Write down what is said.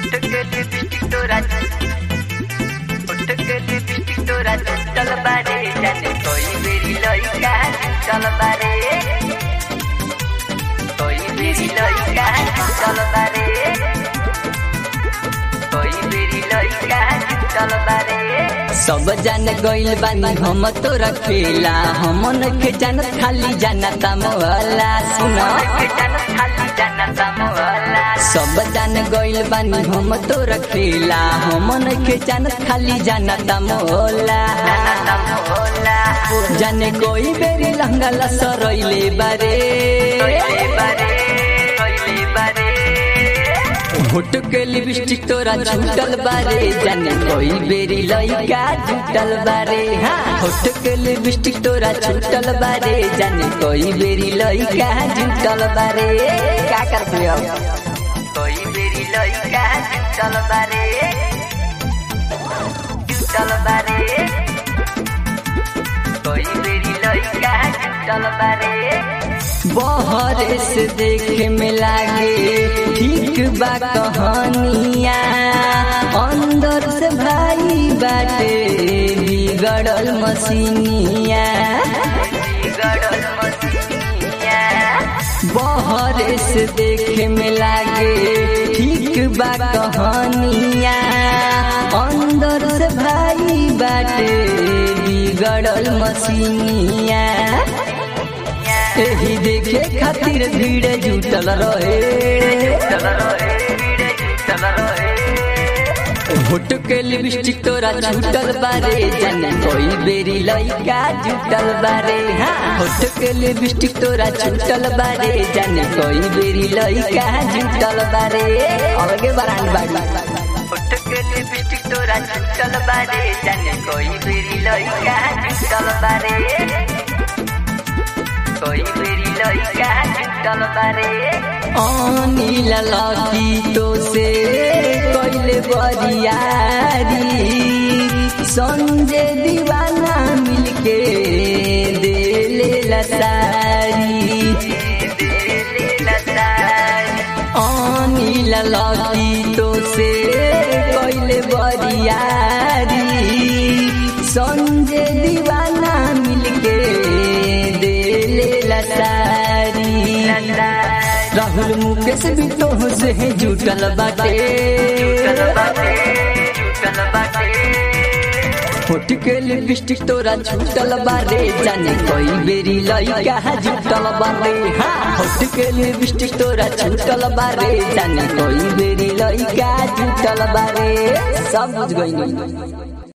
के लिपस्टिक तोरा उठ के लिपस्टिक तोरा चल बारे जाने कोई मेरी लइका चल बारे कोई मेरी लइका चल बारे कोई मेरी लइका चल बारे सब जान गइल बानी हम तोरा खेला हमन के जान खाली जानता मोहला सुन के जान खाली जानता मोहला सब जान गइल बानी हम तोरा खेला हमन के जान खाली जानता मोहला जानता मोहला जाने कोई बेरी लहंगा लसरइले बारे कोइले बारे कोइले बारे होट के लिपस्टिक तोरा झूठल बारे जाने कोई बेरी लइका झूठल बारे हाँ होट के लिपस्टिक तोरा झूठल बारे जाने कोई बेरी लइका झूठल बारे का करबे अब कोई मेरी लइका चल बारे चल बारे कोई मेरी लइका चल बारे बहरे से देखे में लागे ठीक बा कहानिया अंदर से भाई बाटे बिगड़ल मसीनिया गड़ल मसीनिया बहरे से देखे में लागे ठीक बा कहानिया अंदर से भाई बाटे बिगड़ल मसीनिया एही देखे खातिर भीड़ जुटल रहे चल रहे चल रहे होट के लिपस्टिक तोरा झूठल बारे जाने कोई बेरी लइका झूठल बारे हाँ होट के लिपस्टिक तोरा झूठल बारे जाने कोई बेरी लइका झूठल बारे अलगे बरान बाड़ी उठ के लिपस्टिक तोरा चल बारे जाने कोई मेरी लइका चल बारे कोई मेरी लइका चल बारे अनिल लकी तो से कैले बरियारी संजय दीवाना मिलके देले लसारी अनिल लकी तो से कैले बरियारी संजय दीवाना मिलके देले लसारी राहुल मुकेश भी तो से जुटल बाटे होट के लिपस्टिक तोरा छूटल बारे जाने कोई बेरी लइका जुटल बारे हाँ होट के लिपस्टिक तोरा छूटल बारे जाने कोई बेरी लइका जुटल बारे सब बुझ गई